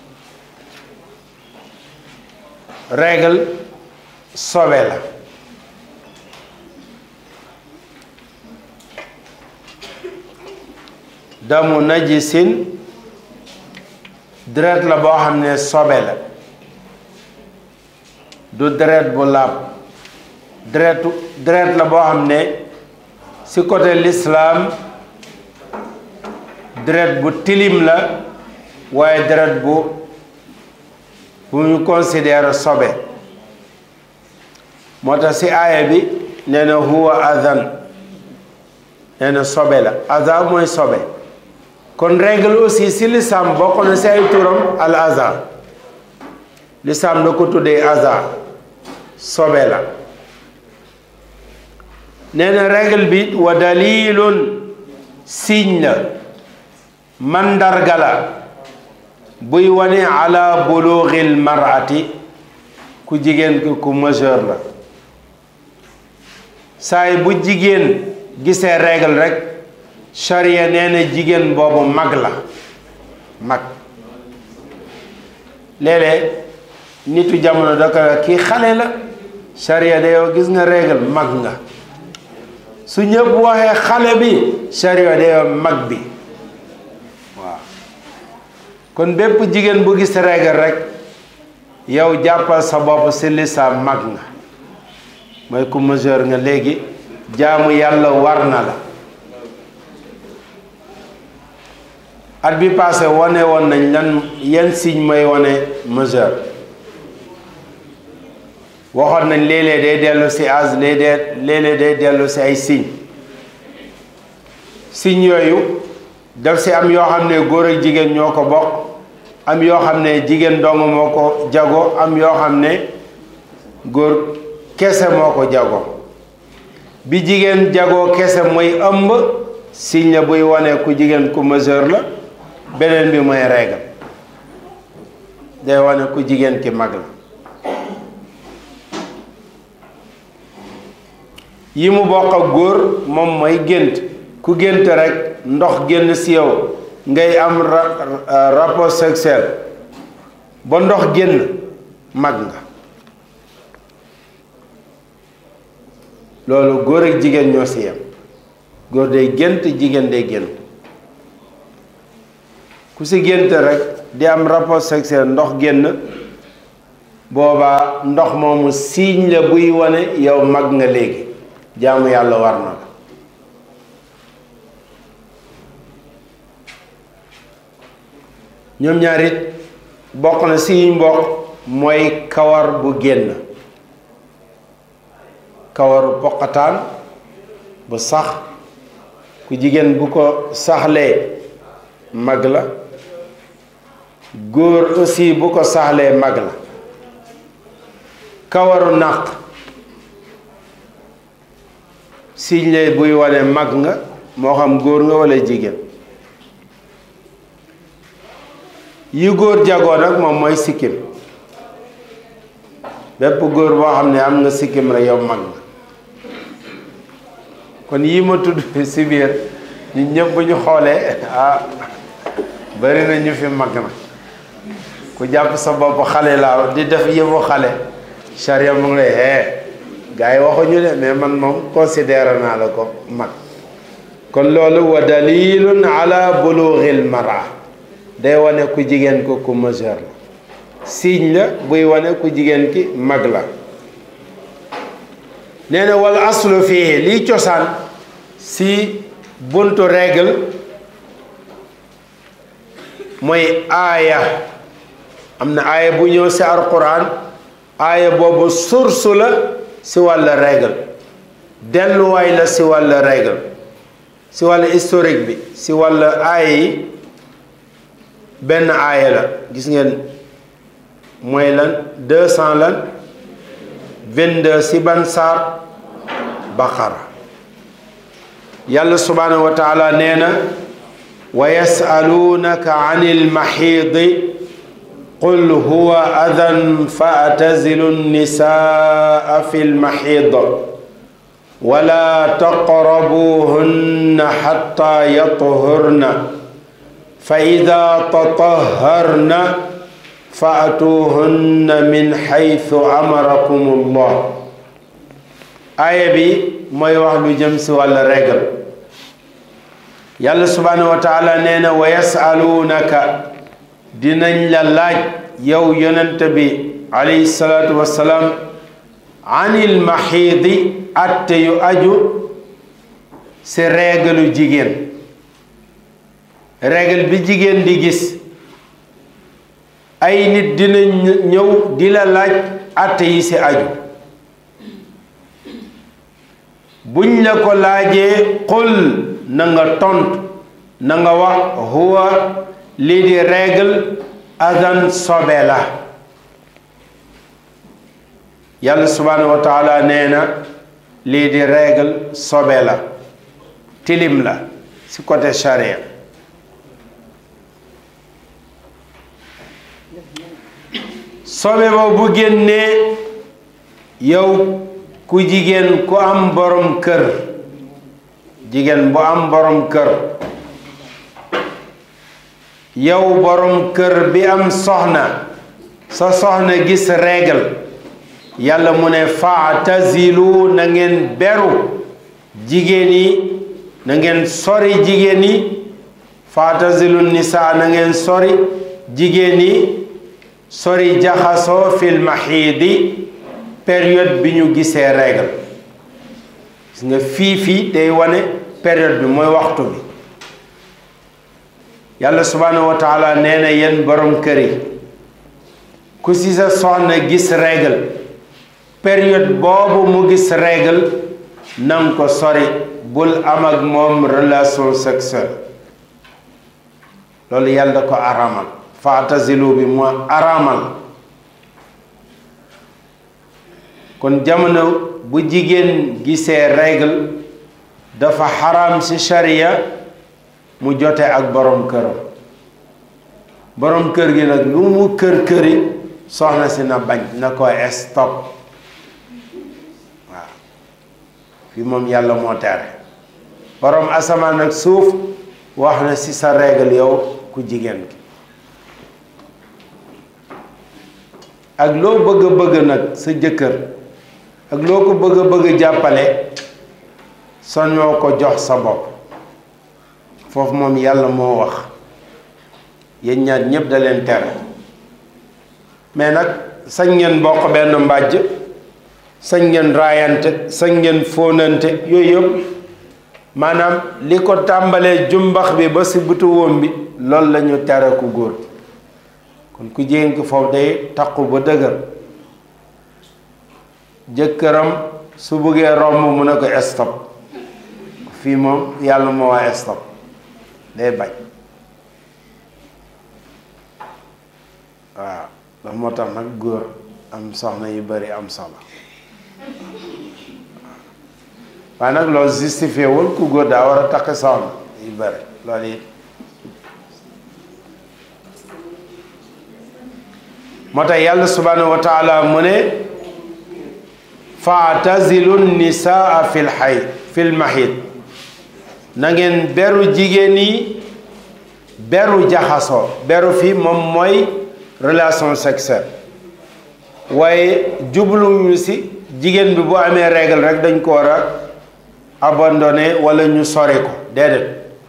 règle sobe la damu najisin deret la boo xam ne sobe la du deret bu laab deretu deret la boo xam ne ci côté l'islam deret bu tilim la waaye deret bu bu ñu considère sobe moo tax ci aaya bi nee na huwa adhan nee na sobe la adha mooy sobe kon règle aussi ci l'islam bokk na ci ay turam al adha l'islam da ko tuddee adha sobe la nee na règle bi wa dalilun signe la mandarga la buy wane ala bulughil mar'ati ku jigéen ki ku majeur la saay bu jigéen gisee règle rek charia nee na jigéen boobu mag la mag léeg-léeg nitu jamono da ko kii xale la charia de yow gis nga règle mag nga su ñëpp waxee xale bi charia de yow mag bi waaw kon bépp jigéen bu gis règle rek yow jàppal sa bopp si lislaam mag nga mooy ku majeur nga léegi jaamu yàlla war na la at bi passé wane woon nañ lan yan signe mooy wane majeur waxoon nañ léeg-léeg day dellu si âge léeg-léeg day dellu si ay signe signe yooyu daf si am yoo xam ne góor ak jigéen ñoo ko bokk am yoo xam ne jigéen dong moo ko jago am yoo xam ne góor kese moo ko jago bi jigéen jagoo kese mooy ëmb signe la buy wane ku jigéen ku majeur la beneen bi mooy règle day wane ku jigéen ki mag la yi mu bokk ak góor moom mooy gént ku gént rek ndox génn si yow ngay am rapport sexuel ba ndox génn mag nga loolu góor ak jigéen ñoo si yem góor day gént jigéen day gént ku si gént rek di am rapport sexuel ndox génn boobaa ndox moomu signe la buy wane yow mag nga léegi jaamu yàlla war na la ñoom ñaar it bokk na si mbokk mooy kawar bu génn kawaru poqataan bu sax ku jigéen bu ko saxlee mag la góor aussi bu ko saxlee mag la kawaru naq signe lay buy wane mag nga moo xam góor nga walla jigéen yi góor jagoo nag moom mooy sikkim bépp góor boo xam ne am nga sikkim rek yow mag nga kon yii ma tudd si biir ñu ñëpp bu ñu xoolee ah bari na ñu fi mag na ku jàpp sa bopp xale laa di def yëfu xale charia mu ngi lay hee gars yi waxuñu de mais man moom considéré naa la ko mag kon loolu wa dalilun ala bulughil mara day wane ku jigéen ko ku majeur la signe la buy wane ku jigéen ki mag la nee na wal aslu fii lii cosaan si buntu règle mooy aaya am na aaya bu ñëw si alquran aaya boobu source la si wàll règle delluwaay la si wàll règle si wàll historique bi si wàll aaya yi benn aaya la gis ngeen mooy lan deux cent lan vingt-deux si ban saar baqara yàlla subhaanahu wa taala nee na wa yasaluunaka an ilmaxiidi qul huwa adan fa atazilu nnisaa fi lmaxiid wala taqrabuhunna xatta yathurna fa ida tataharna fa atuhunna min xaytu amarakum allah aaya bi mooy wax lu jëm si wàlla régal yàlla subhaanahu wa taala nee na wa yasaluunaka dinañ la laaj yow yonent bi alayhi salaatu wassalaam anil maxiidi atte yu aju si régalu jigéen régal bi jigéen di gis ay nit dinañ ñëw di la laaj atte yi si aju buñ la ko laajee qul na nga tontu na nga wax huwa lii di règle adan sobe la yàlla subhaanahu wa taala nee na lii di règle sobe la tilim la si côté charia sobe ba bu génnee yow ku jigéen ku am borom kër jigéen bu am borom kër yow borom kër bi am soxna sa soxna gis règle yàlla mu ne faatazilu na ngeen beru jigéen yi na ngeen sori jigéen yi faatazilu nisaa na ngeen sori jigéen yi sori jaxasoo fil maxiidi période bi ñu gisee règle gis nga fii fii day wane période bi mooy waxtu bi yàlla subhaanahu wa taala nee na yéen borom kër yi ku si sa soxna gis règle période boobu mu gis règle nanga ko sori bul am ak moom relation sexuelle loolu yàlla da ko aramal faatazilu bi moo aramal kon jamono bu jigéen gisee règle dafa xaram ci sharia mu jote ak borom këram borom kër gi nag lu mu kër këri soxna si na bañ na ko stop waaw fii moom yàlla moo tere borom asamaan ak suuf wax na ci sa règle yow ku jigéen ki ak loo bëgg bëgg nag sa jëkkër ak loo ko bëgg bëgg jàppale soñoo ko jox sa bopp foofu moom yàlla moo wax yéen ñaar ñépp da leen tere mais nag sañ ngeen bokk benn mbàjj sañ ngeen raayante sañ ngeen fóonante yooyu yëpp maanaam li ko tàmbalee jumbax bi ba si butu wóom bi loolu la ñu tere ku góor kon ku jigéen ki foofu day taqu ba dëgër jëkkëram su bëggee romb mu ne ko stop fii moom yàlla moo waa stop day bañ waaw ndax moo tax nag góor am soxna yu bari am solo waaye nag loolu justifié wul ku góor daa war a takk soxna yu bari loolu it moo tax yàlla subhanahu wa taala mu ne faatazilu nisaa fil xay fil mahid na ngeen beru jigéen yi beru jaxasoo beru fi moom mooy relation sexuelle waaye jubluñu si jigéen bi bu amee règle rek dañ ko war a abandonné wala ñu sori ko déedéet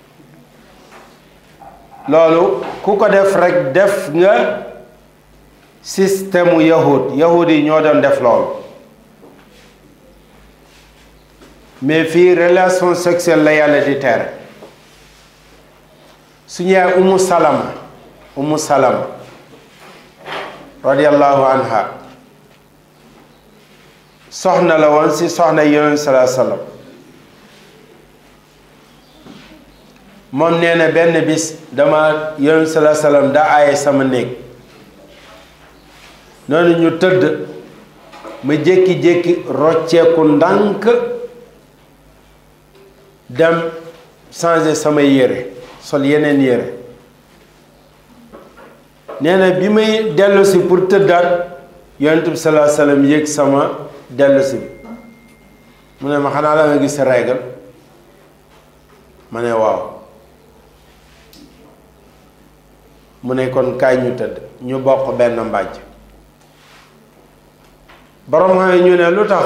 loolu ku ko def rek def nga système yahud yahud yi ñoo doon def loolu mais fii relation sexuelle la yàlla di tere suñu yaay umu salama umu salama radiallahu anha soxna la woon si soxna yonent salaa sallam moom nee na benn bis dama yonent salaa sallam da aaye sama néeg noonu ñu tëdd ma jékki-jékki rocceeku ndànk dem changer samay yére sol yeneen yére nee na bi may dellusi pour tëddaat yonent bi salaa sallam yëg sama dellusi bi mu ne ma xanaa la nga gis sa règle ma ne waaw mu ne kon kaay ñu tëdd ñu bokk benn mbàjj borom xam ñu ne lu tax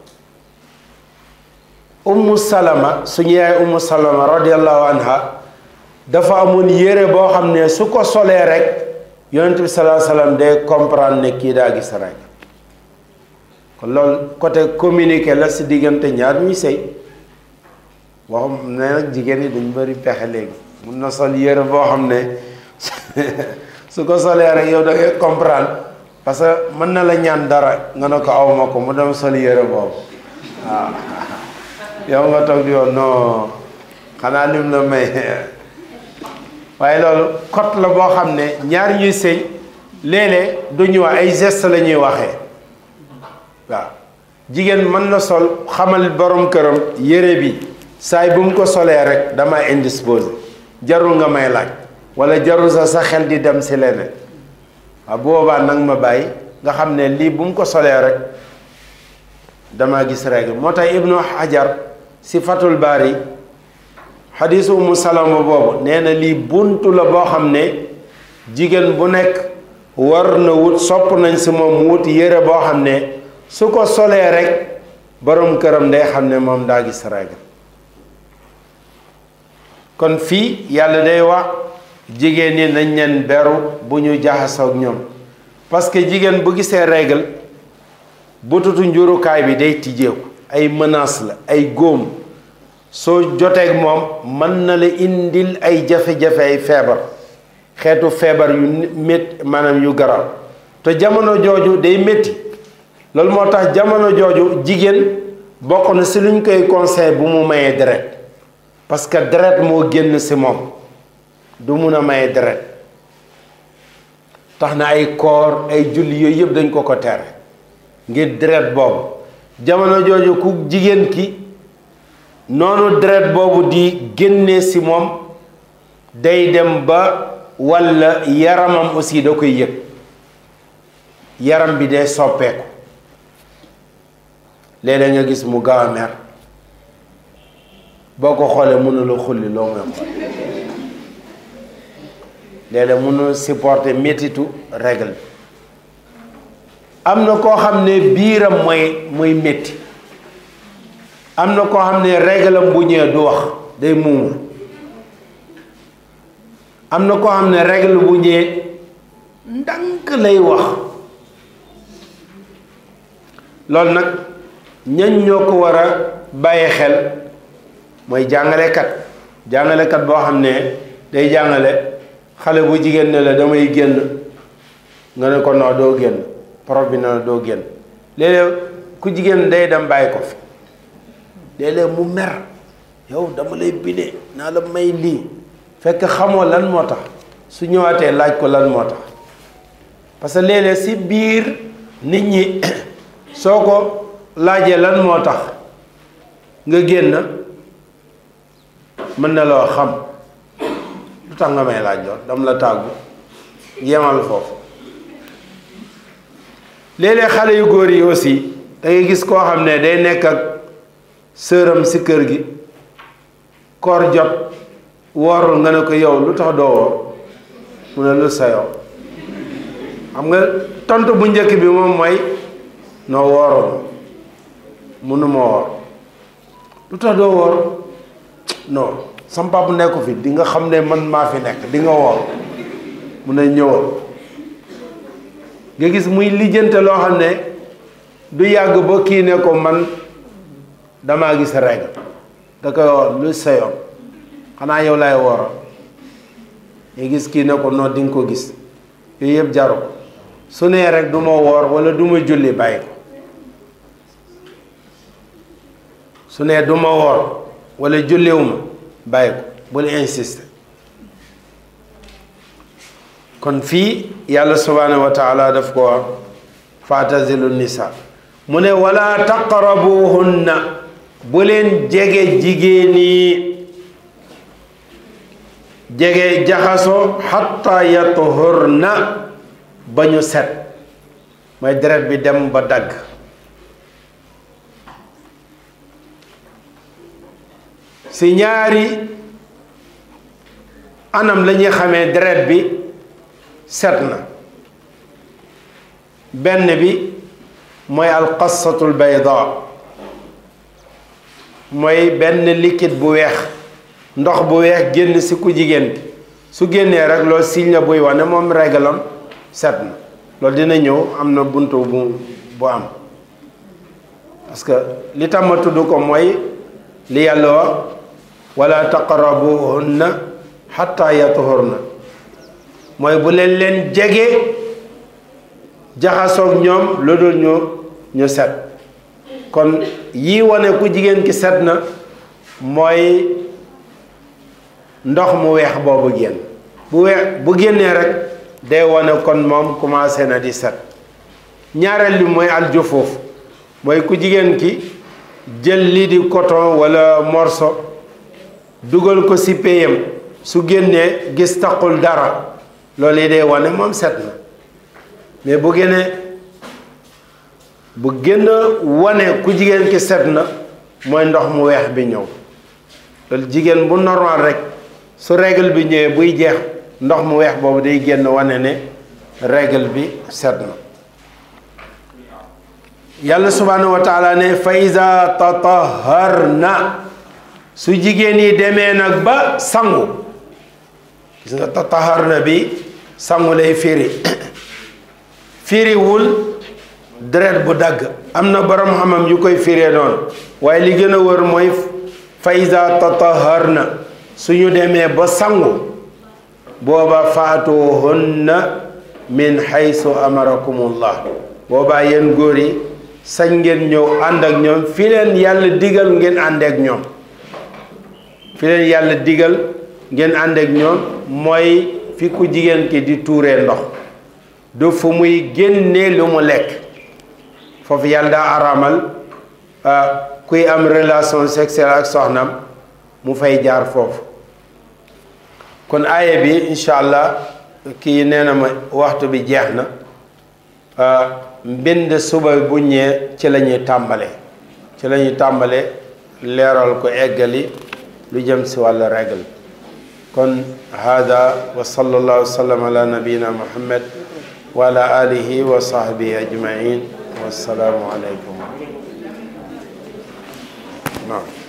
ummu salama suñu yaay ummu salama radiallahu anha dafa amoon yére boo xam ne su ko solee rek yonent bi salaa salaam day comprendre ne kii daa gis rek kon loolu côté communiqué la si diggante ñaar ñuy sëy waxum ne nag jigéen ñi dañ bëri pexe léegi mun na sol yére boo xam ne su ko solee rek yow da ngay comprendre parce que mën na la ñaan dara nga ne ko awma ko mu dem sol yére boobu waaw yow nga toog di yoon non xanaa lim la may waaye loolu code la boo xam ne ñaar ñuy sëy léeg-léeg du ñu wax ay geste la ñuy waxee waaw jigéen mën na sol xamal borom këram yére bi saay bu mu ko solee rek dama indisposé jarul nga may laaj wala jarul sa sa xel di dem si leneen waaw boobaa nag ma bàyyi nga xam ne lii bu mu ko solee rek dama gis règle moo tax ibnu hajar si fatul baari xadiisu umu salama boobu nee na lii buntu la boo xam ne jigéen bu nekk war na wut sopp nañ si moom wut yére boo xam ne su ko solee rek borom këram day xam ne moom daa gis règle kon fii yàlla day wax jigéen ñi nañ leen beru bu ñu jaxasoo ak ñoom parce que jigéen bu gisee règle bututu njurukaay bi day tijjeeku ay menace la ay góom soo joteeg moom mën na la indil ay jafe-jafe ay feebar xeetu feebar yu métti maanaam yu garaaw te jamono jooju day métti loolu moo tax jamono jooju jigéen bokk na si luñ koy conseil bu mu mayee deret parce que deret moo génn si moom du mun a maye deret tax na ay koor ay julli yooyu yëpp dañ ko ko tere ngir deret boobu jamono jooju ku jigéen ki noonu deret boobu di génnee si moom day dem ba walla yaramam aussi da koy yëg yaram bi day soppeeku léeg-léeg nga gis mu gaaw a mer boo ko xoolee mënula xulli loo nga xool léeg-léeg mënul supporter métitu règle bi am na koo xam ne biiram mooy mooy métti am na koo xam ne réglam bu ñëwee du wax day muumul am na koo xam ne règle bu ñëwee ndànk lay wax loolu nag ñañ ñoo ko war a bàyyi xel mooy jàngalekat jàngalekat boo xam ne day jàngale xale bu jigéen ne la damay génn nga ne ko noo doo génn prof bi ne la doo génn léeg-léeg ku jigéen day dem bàyyi ko fi léeg-léeg mu mer yow dama lay bindee naa la may lii fekk xamoo lan moo tax su ñëwaatee laaj ko lan moo tax parce que léeg-léeg si biir nit ñi soo ko laajee lan moo tax nga génn mën na loo xam lu tax nga may laaj lool dam la tàggu yemal foofu léeg-léeg xale yu góor yi aussi da ngay gis koo xam ne day nekk ak sëram si kër gi koor jot woorul nga ne ko yow lu tax doo woor mu ne lu sa yow xam nga tontu bu njëkk bi moom mooy noo woorul mënuma woor lu tax doo woor non sam papa nekku fi di nga xam ne man maa fi nekk di nga woor mu ne ñëwal nga gis muy lijjante loo xam ne du yàgg ba kii ne ko man damaa gis règle da koy woor lu sa yoon xanaa yow lay woor nga gis kii ne ko non di nga ko gis yooyu yëpp jaru ko su nee rek du ma woor wala du ma julli bàyyi ko su nee du ma woor wala julliwuma bàyyi ko bul insister kon fii yàlla subhanahu wa taala daf ko wax faatazilu nisa mu ne wala taqrabuhunna bu leen jege jigéen yi jege jaxaso xatta yatuhurna ba ñu set mooy deret bi dem ba dagg si ñaari anam la ñuy xamee deret bi set na benn bi mooy alqassatul bayda mooy benn liquide bu weex ndox bu weex génn si ku jigéen ki su génnee rek loolu signe la buy wane moom régalam set na loolu dina ñëw am na buntu bu bu am parce que li tax ma tudd ko mooy li yàlla wax wala taqrabuhunna xatta yatuhurna mooy bu leen leen jege jaxasoog ñoom lu dul ñu ñu set kon yii wane ku jigéen ki set na mooy ndox mu weex boobu génn bu weex bu génnee rek day wane kon moom commencé na di set ñaareel bi mooy aljufoof mooy ku jigéen ki jël lii di coton walla morceau dugal ko ci péyam su génnee gis taqul dara loolu yi day wane moom set na mais bu génnee bu gën a wane ku jigéen ki set na mooy ndox mu weex bi ñëw loolu jigéen bu normal rek su règle bi ñëwee buy jeex ndox mu weex boobu day génn wane ne règle bi set na yàlla subhanahu wa taala ne fa iza tataharna su jigéen yi demee nag ba sangu gis nga tataharna bi sangu lay firi firiwul deret bu dagg am na borom xamam yu koy firee noonu waaye li gën a wër mooy fa iza tataharna suñu demee ba sangu booba faatuhunna min haysu amarakumullah boobaa yéen góor yi sañ ngeen ñëw ànd ak ñoom fi leen yàlla digal ngeen ànd ak ñoom fi leen yàlla digal ngeen ànd ak ñoom mooy fi ku jigéen ki di tuuree ndox du fu muy génnee lu mu lekk foofu yàlla daa araamal kuy am relation sexuelle ak soxnam mu fay jaar foofu kon aaya bi incha allah kii nee na ma waxtu bi jeex na mbind suba bu ñëwee ci la ñuy tàmbale ci la ñuy tàmbale leeral ko eggali lu jëm si wàllu règle kon hada wa sallallahu wa sallam ala nabiyina muhammad wa ala alihi wa sahbihi ajmain wassalaamu aleykum naam